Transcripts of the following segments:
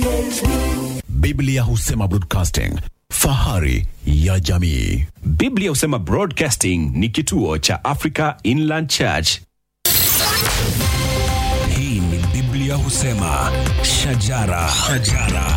Biblia husema broadcasting, fahari ya jamii. Biblia husema Broadcasting ni kituo cha Africa Inland Church. Hii ni Biblia husema shajara, shajara.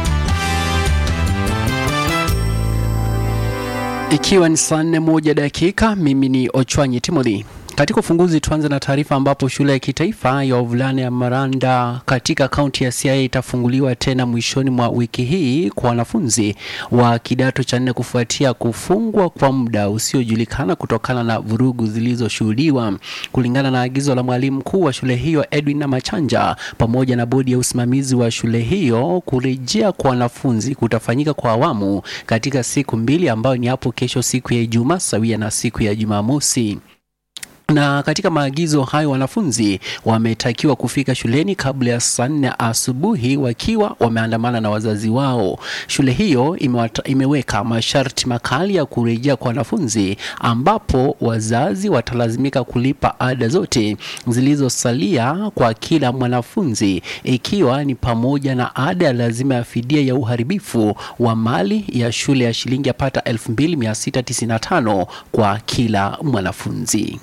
Ikiwa ni saa nne moja dakika, mimi ni Ochwanyi Timothy. Katika ufunguzi tuanze na taarifa ambapo shule ya kitaifa ya wavulana ya Maranda katika kaunti ya Siaya itafunguliwa tena mwishoni mwa wiki hii kwa wanafunzi wa kidato cha nne kufuatia kufungwa kwa muda usiojulikana kutokana na vurugu zilizoshuhudiwa. Kulingana na agizo la mwalimu mkuu wa shule hiyo Edwin Namachanja pamoja na bodi ya usimamizi wa shule hiyo, kurejea kwa wanafunzi kutafanyika kwa awamu katika siku mbili ambayo ni hapo kesho siku ya Ijumaa sawia na siku ya Jumamosi na katika maagizo hayo wanafunzi wametakiwa kufika shuleni kabla ya saa nne asubuhi wakiwa wameandamana na wazazi wao. Shule hiyo imewata, imeweka masharti makali ya kurejea kwa wanafunzi, ambapo wazazi watalazimika kulipa ada zote zilizosalia kwa kila mwanafunzi, ikiwa ni pamoja na ada ya lazima ya fidia ya uharibifu wa mali ya shule ya shilingi yapata 2695 kwa kila mwanafunzi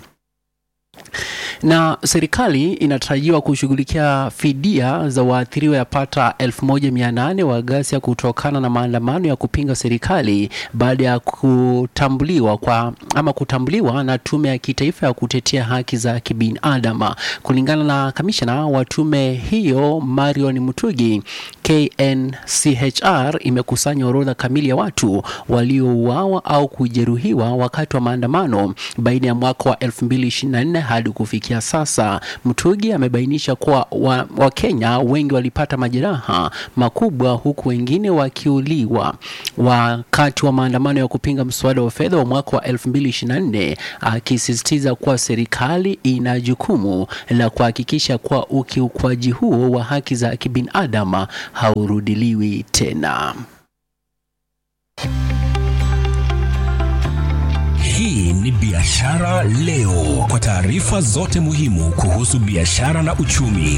na serikali inatarajiwa kushughulikia fidia za waathiriwa yapata 1800 wa ghasia kutokana na maandamano ya kupinga serikali baada ya kutambuliwa kwa ama kutambuliwa na tume ya kitaifa ya kutetea haki za kibinadamu. Kulingana na kamishna wa tume hiyo Marion Mutugi, KNCHR imekusanya orodha kamili ya watu waliouawa au kujeruhiwa wakati wa maandamano baina ya mwaka wa 2024 hadi kufikia sasa. Mtugi amebainisha kuwa Wakenya wa wengi walipata majeraha makubwa huku wengine wakiuliwa wakati wa maandamano ya kupinga mswada wa fedha wa mwaka wa 2024, akisisitiza kuwa serikali ina jukumu la kuhakikisha kuwa ukiukwaji huo wa haki za kibinadamu haurudiliwi tena. Hii ni Biashara Leo, kwa taarifa zote muhimu kuhusu biashara na uchumi.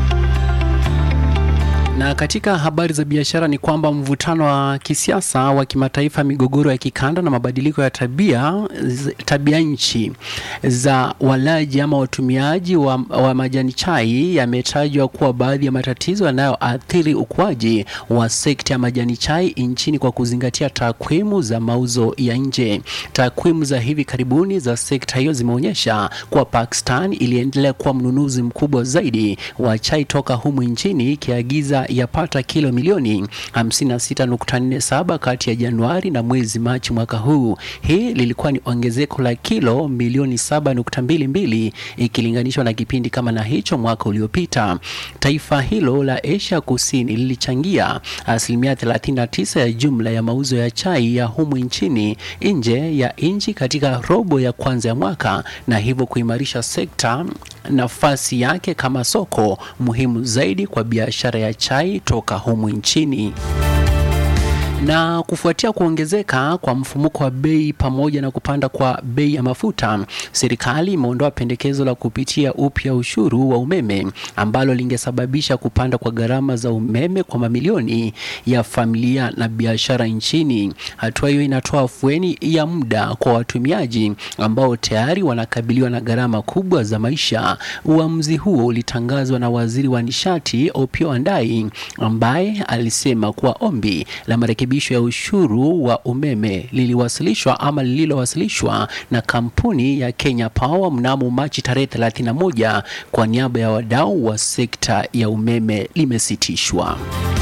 Na katika habari za biashara ni kwamba mvutano wa kisiasa wa kimataifa, migogoro ya kikanda na mabadiliko ya tabia tabia nchi za walaji ama watumiaji wa, wa majani chai yametajwa kuwa baadhi ya matatizo yanayoathiri ukuaji wa sekta ya majani chai nchini kwa kuzingatia takwimu za mauzo ya nje. Takwimu za hivi karibuni za sekta hiyo zimeonyesha kuwa Pakistan iliendelea kuwa mnunuzi mkubwa zaidi wa chai toka humu nchini ikiagiza yapata kilo milioni 56.47 kati ya Januari na mwezi Machi mwaka huu. Hii lilikuwa ni ongezeko la kilo milioni 7.22 ikilinganishwa na kipindi kama na hicho mwaka uliopita. Taifa hilo la Asia Kusini lilichangia asilimia 39 ya jumla ya mauzo ya chai ya humu nchini nje ya nchi katika robo ya kwanza ya mwaka, na hivyo kuimarisha sekta nafasi yake kama soko muhimu zaidi kwa biashara ya chai toka humu nchini na kufuatia kuongezeka kwa mfumuko wa bei pamoja na kupanda kwa bei ya mafuta, serikali imeondoa pendekezo la kupitia upya ushuru wa umeme ambalo lingesababisha kupanda kwa gharama za umeme kwa mamilioni ya familia na biashara nchini. Hatua hiyo inatoa afueni ya muda kwa watumiaji ambao tayari wanakabiliwa na gharama kubwa za maisha. Uamuzi huo ulitangazwa na waziri wa nishati Opiyo Wandayi ambaye alisema kuwa ombi la marekebisho ya ushuru wa umeme liliwasilishwa ama lililowasilishwa na kampuni ya Kenya Power mnamo Machi tarehe 31 kwa niaba ya wadau wa sekta ya umeme limesitishwa.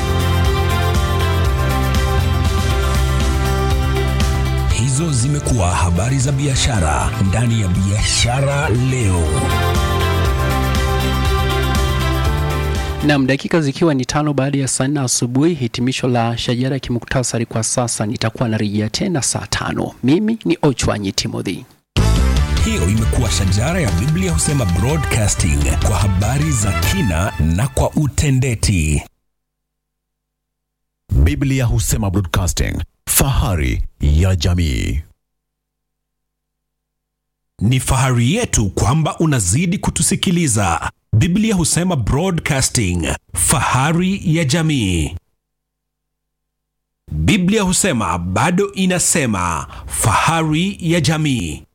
Hizo zimekuwa habari za biashara ndani ya Biashara Leo. Nam, dakika zikiwa ni tano baada ya saa nne asubuhi. Hitimisho la shajara ya kimuktasari kwa sasa, nitakuwa narejea tena saa tano. Mimi ni Ochwanyi Timothy. Hiyo imekuwa shajara ya Biblia husema broadcasting kwa habari za kina na kwa utendeti. Biblia husema broadcasting, fahari ya jamii. Ni fahari yetu kwamba unazidi kutusikiliza. Biblia husema broadcasting, fahari ya jamii. Biblia husema bado inasema, fahari ya jamii.